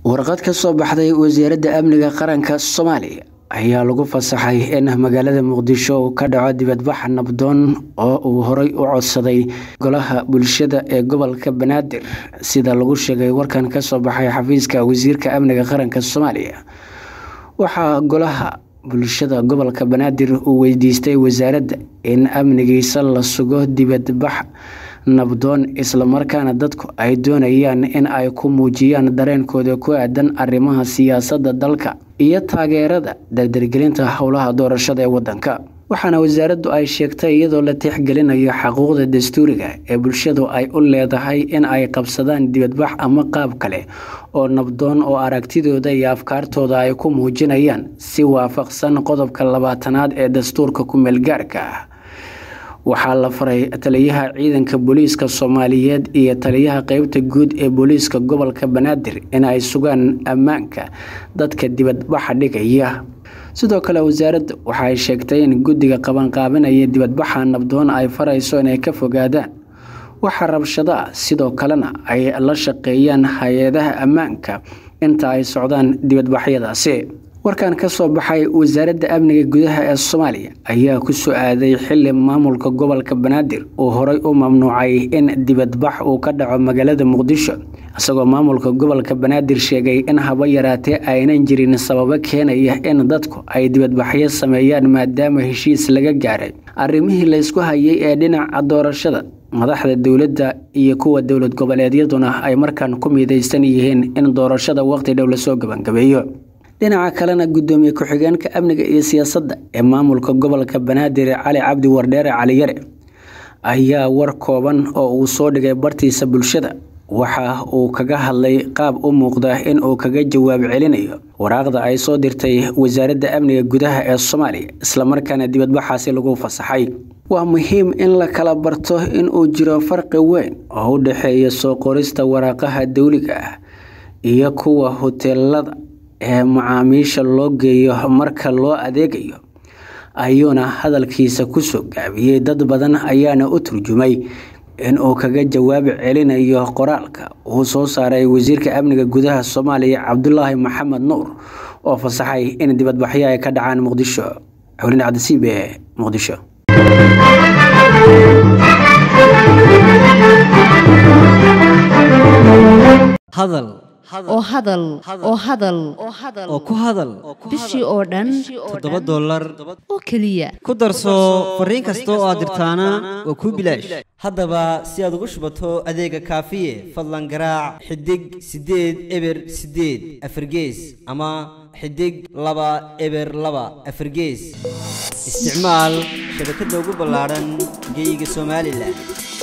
warqad ka soo baxday wasaaradda amniga qaranka soomaaliya ayaa lagu fasaxay in magaalada muqdisho uu ka dhaco dibadbax nabdoon oo uu horey u codsaday golaha bulshada ee gobolka banaadir sida lagu sheegay warkan kasoo baxay xafiiska wasiirka amniga qaranka soomaaliya waxaa golaha bulshada gobolka banaadir uu weydiistay wasaaradda in amnigiisa la sugo dibadbax nabdoon islamarkaana dadku ay doonayaan in ay ku muujiyaan dareenkooda ku aadan arrimaha siyaasadda dalka iyo taageerada dardargelinta howlaha doorashada ee wadanka waxaana wasaaraddu ay sheegtay iyadoo la tixgelinayo xaquuqda dastuuriga ee bulshadu ay u leedahay in ay qabsadaan dibadbax ama qaab kale oo nabdoon oo aragtidooda iyo afkaartooda ay ku muujinayaan si waafaqsan qodobka labaatanaad ee dastuurka ku-meelgaarka ah waxaa la faray taliyaha ciidanka booliiska soomaaliyeed iyo taliyaha qeybta guud ee booliiska gobolka banaadir in ay sugaan ammaanka dadka dibadbaxa dhigaya sidoo kale wasaaradda waxaay sheegtay in guddiga qabanqaabinaya dibadbaxa nabdoon ay farayso inay ka fogaadaan waxa rabshado ah sidoo kalena ay la shaqeeyaan hay-adaha ammaanka inta ay socdaan dibadbaxyadaasi warkan ka soo baxay wasaaradda amniga gudaha ee soomaaliya ayaa ku soo aaday xili maamulka gobolka banaadir uu horey u mamnuucay in dibadbax uu ka dhaco magaalada muqdisho isagoo maamulka gobolka banaadir sheegay in haba yaraatee aynan jirin sababo keenaya in dadku ay dibadbaxyo sameeyaan maadaama heshiis laga gaaray arrimihii laysku hayay ee dhinaca doorashada madaxda dowladda iyo kuwa dowlad goboleedyaduna ay markan ku midaysan yihiin in doorashada waqti dhow lasoo gabangabeeyo dhinaca kalena gudoomiye ku-xigeenka amniga iyo siyaasadda ee maamulka gobolka banaadir cali cabdi wardheere caliyare ayaa war kooban oo uu soo dhigay bartiisa bulshada waxa uu kaga hadlay qaab u muuqda in uu kaga jawaab celinayo waraaqda ay soo dirtay wasaaradda amniga gudaha ee soomaaliya islamarkaana dibadbaxaasi lagu fasaxay waa muhiim in la kala barto in uu jiro farqi weyn oo u dhexeeya soo qorista waraaqaha dowliga ah iyo kuwa hoteelada ee macaamiisha loo geeyo marka loo adeegayo ayuuna hadalkiisa kusoo gaabiyey dad badan ayaana u turjumay in uu kaga jawaab celinayo qoraalka uu soo saaray wasiirka amniga gudaha soomaaliya cabdulaahi maxamed nuur oo fasaxay in dibadbaxyo ay ka dhacaan muqdisho xulin cabdisiib ee muqdisho oo hadal oo hadal oo ku hadal bishii oo dhan toddoba dollar oo keliya ku darso fariin kasta oo aad dirtaana waa kuu bilaash haddaba si aad ugu shubato adeega kaafiye fadlan garaac xidig siddeed eber siddeed afargees ama xidig laba eber laba afargees isticmaal shabakadda ugu ballaadhan geeyiga somalilan